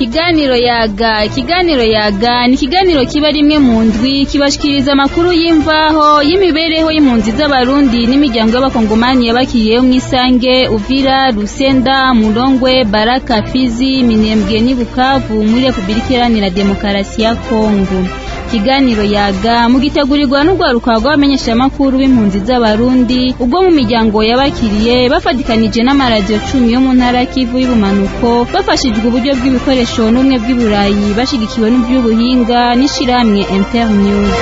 ikiganiro yaga ikiganiro yaga ni ikiganiro kiba rimwe mu ndwi kibashikiriza amakuru y'imvaho y'imibereho y'impunzi z'abarundi n'imiryango y'abakongomani yabakiriyeho mw'isange uvira rusenda murongwe baraka fizi minembwe n'i bukavu muri repubulika iharanira demokarasi ya kongo ikiganiro yaga mugitegurirwa n'urwaruka rw'abamenyeshamakuru b'impunzi z'abarundi ubwo mu miryango yabakiriye bafatikanije n'amaradiyo cumi yo mu ntara kivu y'ubumanuko bafashijwe uburyo bw'ibikoresho n'ubumwe bw'iburayi bashigikiwe n'iby'ubuhinga n'ishirahamwe internews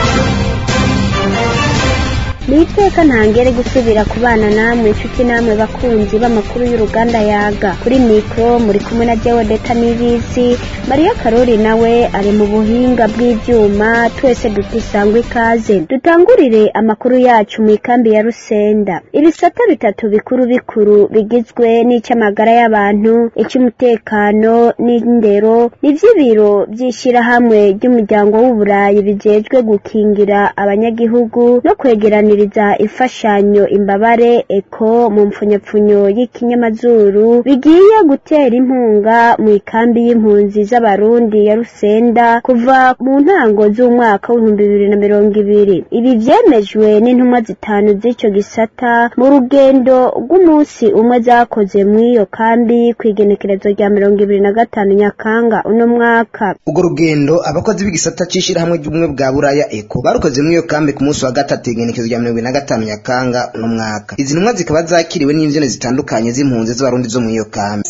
ni iteka ntangere gusubira kubana namwe inshuti namwe bakunzi b'amakuru y'uruganda yaga kuri mikoro muri kumwe na jewe deta n'ibizi mariya karori nawe ari mu buhinga bw'ibyuma twese dutisangwa ikaze dutangurire amakuru yacu mu ikambi ya rusenda ibisata bitatu bikuru bikuru bigizwe n'icy'amagara y'abantu icy'umutekano n'indero n'iby'ibiro by'ishyirahamwe ry'umuryango w'uburayi bijejwe gukingira abanyagihugu no kwegeranira imfashanyo imbabare eko mu mpfunyapfunyo y'ikinyamazuru bigiye gutera inkunga mu ikambi y'impunzi z'abarundi ya rusenda kuva mu ntango z'umwaka w'ibihumbi bibiri na mirongo ibiri ibi byemejwe n'intumwa zitanu z'icyo gisata mu rugendo rw'umunsi umwe zakoze muri iyo kambi ku igenekerezo rya mirongo ibiri na gatanu nyakanga uno mwaka urwo rugendo abakozi b'igisata cy'ishyirahamwe ry'ubumwe bwa buraya eko barukoze muri iyo kambi ku munsi wa gatatu igenekerezo rya mirongo ibiri na gatanu nyakanga uno mwaka izi ntumwa zikaba zakiriwe n'imbyino zitandukanye z'impunzi z'abarundi zo muri iyo kambi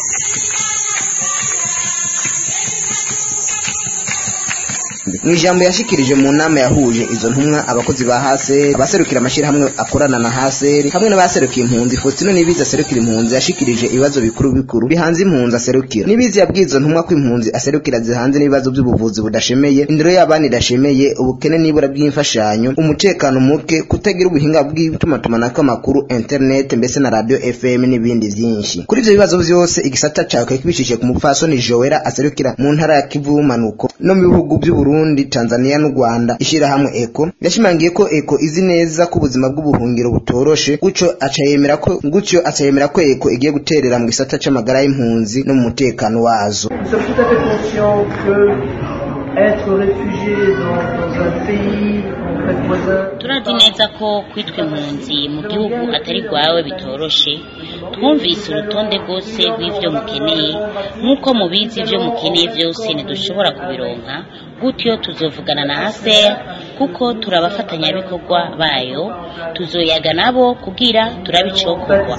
mu ijambo yashikirije mu nama yahuje izo ntumwa abakozi ba haseri abaserukira amashyirahamwe akorana na haseri hamwe n'abaserukiye impunzi faustino nibizi aserukira impunzi yashikirije ibibazo bikuru bikuru bihanze impunzi aserukira nibizi yabwiye izo ntumwa ko impunzi aserukira zihanze n'ibibazo by'ubuvuzi budashemeye indero y'abana idashemeye ubukene n'ibura bw'imfashanyo umutekano muke kutagira ubuhinga bw'itumatumanako amakuru internet mbese na radio fm n'ibindi byinshi kuri ibyo bibazo byose igisata cyawe kibishije ku mupfasoni joera aserukira mu ntara ya kivu manuko no mu bihugu by'uburundi Burundi, Tanzania n'u Rwanda ishirahamwe ECO yashimangiye ko ECO izi neza ko ubuzima bw'ubuhungiro butoroshe guco acayemera ko gucyo acayemera ko ECO igiye guterera mu gisata c'amagara y'impunzi no mu mutekano wazo être réfugié dans, dans un pays turazi neza ko kwitwa impunzi mu gihugu atari rwawe bitoroshe twumvise urutonde rwose rw'ibyo mukeneye nk'uko mubizi ibyo mukeneye byose ntidushobora kubironka gutyo tuzovugana na aser kuko turi abafatanyabikorwa bayo tuzoyaga nabo kugira turabicokorwa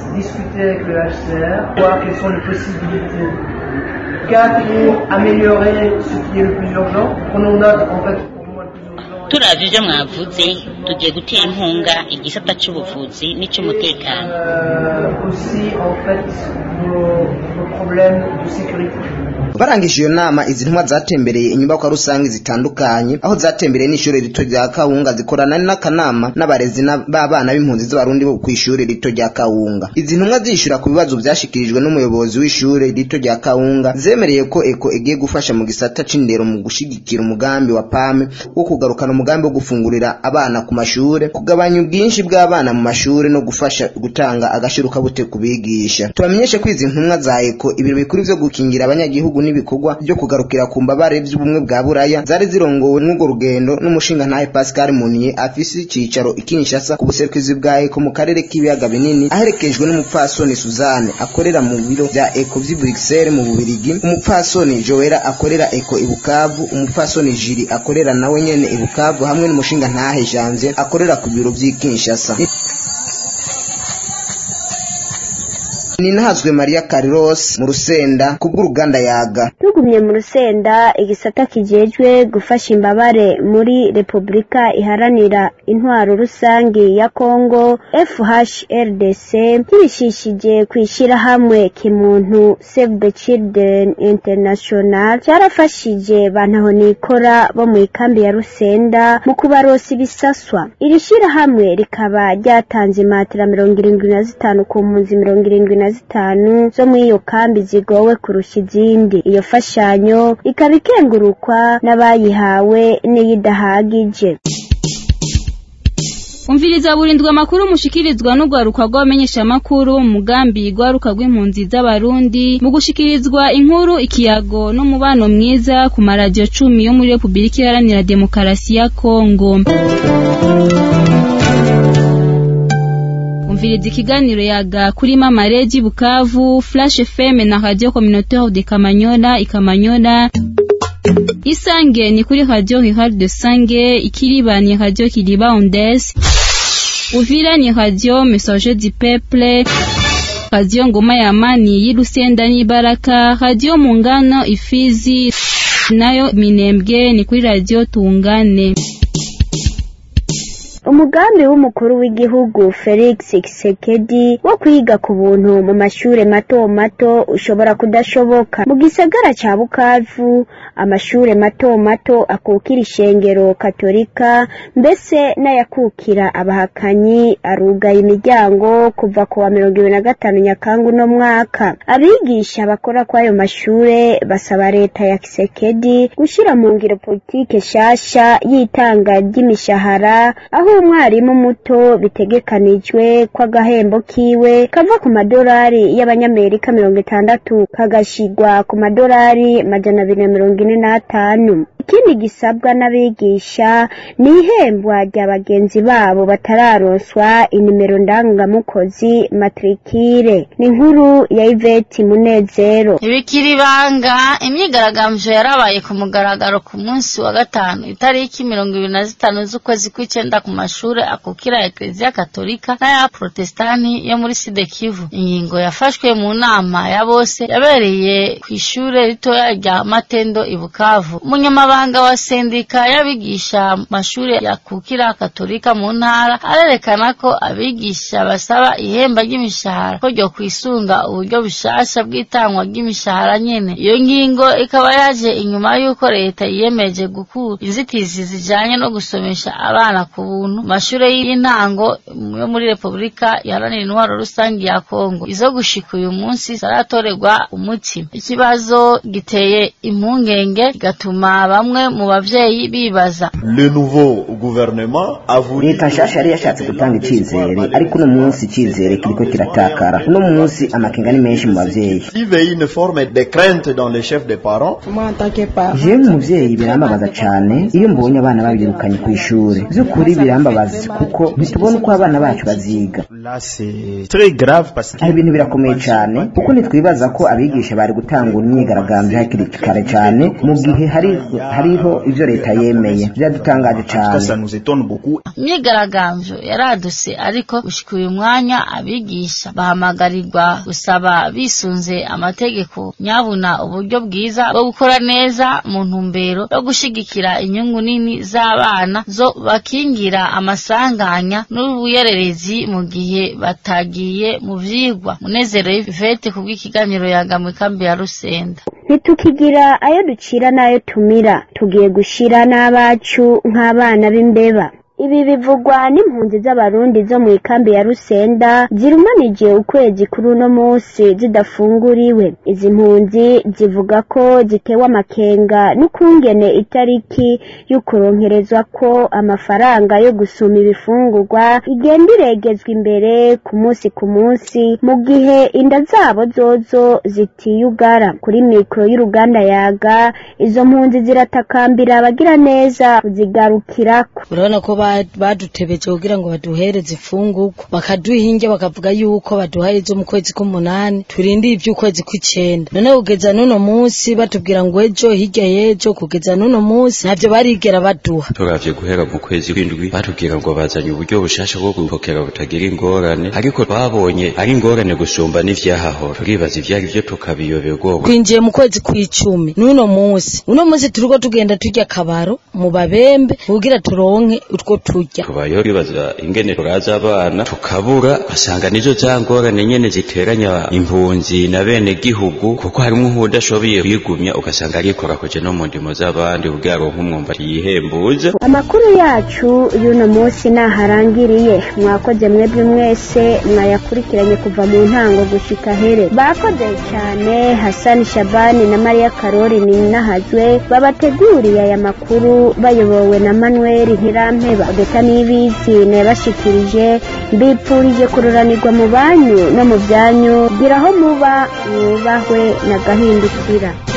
pour améliorer ce qui est le plus urgent. Prenons note en fait turavye ivyo mwavuze tugiye gutera inkunga igisata c'ubuvuzi n'ic'umutekano aussi en fait nos, nos problèmes de sécurité barangije iyo nama izi ntumwa zatembereye inyubakwa rusange zitandukanye aho zatembereye n'ishuri rito rya kawunga zikorana n'akanama n'abarezi b'abana b'impunzi z'abarundi bo ku ishuri rito rya kawunga izi ntumwa zishyura ku bibazo byashyikirijwe n'umuyobozi w'ishuri rito rya kawunga zemereye ko eko igiye gufasha mu gisata c'indero mu gushyigikira umugambi wa pame wo kugarukana umugambi wo gufungurira abana ku mashure kugabanya ubwinshi bw'abana mu mashure no gufasha gutanga agashirukabute ku bigisha tubamenyeshe ko izi ntumwa za eko ibiro bikuru vyo gukingira abanyagihugu n'ibikorwa byo kugarukira ku mbabare by'ubumwe bwa buraya zari zirongowe n'urwo rugendo n'umushinga ntahe Pascal Munier afise icicaro ikinshasa ku buserukizi bwa Eko mu karere k'ibiyaga binini aherekejwe n'umupfasoni Suzanne akorera mu biro bya Eko vy'i Bruxelles mu Bubirigi umupfasoni Joera akorera Eko ibukavu umupfasoni Jiri akorera nawe nyene ibukavu hamwe n'umushinga ntahe Janvier akorera ku biro vy'i Kinshasa ninahazwe Maria Carlos mu rusenda kubw'uruganda yaga tugumye mu rusenda igisata kijejwe gufasha imbabare muri Repubulika iharanira intwaro rusangi ya Kongo FHRDC kibishishije kwishira hamwe kimuntu Save the Children International cyarafashije bantaho nikora bo mu ikambi ya Rusenda mu kubarosa ibisaswa iri shira hamwe rikaba ryatanze imatira mirongo irindwi na zitanu ku mpunzi mirongo irindwi na zitanu zo muri iyo kambi zigowe kurusha izindi iyo fashanyo ikaba ikengurukwa n'abayihawe n'iyidahagije umviriza burindwa amakuru mushikirizwa n'urwaruka rw'abamenyeshamakuru mu mugambi rwaruka rw'impunzi z'abarundi mu gushikirizwa inkuru ikiyago n'umubano mwiza ku maradiyo cumi yo muri repubulika iharanira demokarasi ya kongo umviriza ikiganiro yaga kuri mama regi bukavu flash fm na radio communautaire de kamanyola ikamanyola isange ni kuri radio rural de sange ikiriba ni radio kiriba ondes uvira ni radio message du peuple radio ngoma ya amani y'irusenda n'ibaraka radio mungano ifizi nayo minembwe ni kuri radio tungane umugambi w'umukuru w'igihugu felix kisekedi wo kwiga ku buntu mu mashure mato mato ushobora kudashoboka mu gisagara ca bukavu amashure mato mato akukira ishengero katolika mbese n'ayakukira abahakanyi arugaye imiryango kuva ku wa mirongo ibiri na gatanu nyakangu no mwaka abigisha bakora kw'ayo mashure basaba leta ya kisekedi gushira mu ngiro politike shasha y'itanga ry'imishahara aho umwarimu muto bitegekanijwe ko agahembo kiwe kava ku madolari y'abanyamerika mirongo itandatu kagashigwa ku madolari majana abiri na mirongo ine n'atanu ikindi gisabwa n'abigisha ni ihembwa rya bagenzi babo batararonswa inimero ndangamukozi matrikire ni inkuru ya iveti munezero ntibikiri ibanga imyigaragambyo yarabaye ku mugaragaro ku munsi wa gatanu itariki mirongo ibiri na zitanu z'ukwezi kw'icenda ku mashuri akukira ekleziya katolika n'aya protestani yo muri side kivu ingingo yafashwe mu nama ya bose yabereye ku ishure ritoya rya matendo i bukavu umunyamabanga wa sendika y'abigisha mu mashuri yakukira katolika mu ntara arerekana ko abigisha basaba ihemba ry'imishahara ko ryo kwisunga uburyo bushasha bw'itangwa ry'imishahara nyene iyo ngingo ikaba yaje inyuma y'uko leta yiyemeje gukura inzitizi zijanye no gusomesha abana ku buntu mu mashure y'intango yo muri repubulika iharanira intwaro rusange ya kongo izo gushika uyu munsi zaratorerwa umuti ikibazo giteye impungenge kigatuma bamwe mu bavyeyi bibaza Le nouveau gouvernement a voulu leta nshasha yari yashatse gutanga icizere ariko uno munsi icizere kiriko kiratakara uno munsi amakenga ni menshi mu bavyeyi vive une forme de crainte dans les chefs des parents. jewe umuvyeyi birambabaza cane iyo mbonye abana babirukanye ku ishure vy'ukuri birambabaza kuko ntitubona uko abana bacu baziga Là, c'est très grave parce que aho ibintu birakomeye cane kuko ntitwibaza ko abigisha bari gutangura imyigaragambyo hakiri kare cane mu gihe hari hariho ivyo leta yemeye vyadutangaje en tout cas, cane ça nous étonne beaucoup. imyigaragambyo yaradutse ariko gushika uyu mwanya abigisha bahamagarirwa gusaba bisunze amategeko nyabuna uburyo bwiza bwo gukora neza mu ntumbero yo gushigikira inyungu nini z'abana zo bakingira amasanganya n'ubuyererezi mu gihe batagiye mu vyigwa munezero y'ivete kubw'ikiganiro yagamwe kambi ya rusenda ntitukigira ayo ducira n'ayo tumira tugiye gushira n'abacu nk'abana b'imbeba ibi bivugwa n'impunzi z'abarundi zo mu ikambi ya rusenda zirumanije ukwezi kuri uno munsi zidafunguriwe izi mpunzi zivuga ko zitewe amakenga n'ukungene itariki y'ukuronkerezwa ko amafaranga yo gusuma ibifungurwa igenda iregezwa imbere ku munsi ku munsi mu gihe inda zabo zozo zitiyugara kuri mikoro y'uruganda yaga izo mpunzi ziratakambira abagira neza kuzigarukirako urabona ko ba- badutebeje kugira ngo baduhereze imfungurwa bakaduha inge bakavuga yuko baduhaye izo mu kwezi k'umunani turindire iby'ukwezi kw'icenda none kugeza n'uno munsi batubwira ngo ejo hirya y'ejo kugeza n'uno munsi ntavyo barigera baduha turavye guhera mu kwezi kw'indwi batubwira ngo bazanye uburyo bushasha bwo gupokera butagira ingorane ariko twabonye ari ingorane gusumba n'ivyahahora turibaza ivyari vyo tukabiyoberwa twinjiye mu kwezi kw'icumi n'uno munsi uno munsi turiko tugenda turya akabaro mu babembe kugira turonke utwo turya tubayeho twibaza ingene turaza abana tukabura basanga nizo za ngorane nyene ziteranya impunzi na bene gihugu kuko harimwo nk'uwudashoboye kwigumya ugasanga arikorakoje no mu ndimo z'abandi kugira aronke umwumbati yihembuza amakuru yacu y'uno munsi naharangiriye mwakoze mwebwe mwese mwayakurikiranye kuva mu ntango gushika here bakoze cyane hasani shabani na mariya karori ninahazwe babateguriye aya makuru bayobowe na manuel ntirampeba odeta n'ibizi nayabashikirije mbipfurije kururanirwa mu banyu no mu byanyu gira aho muba mwubahwe na gahindukira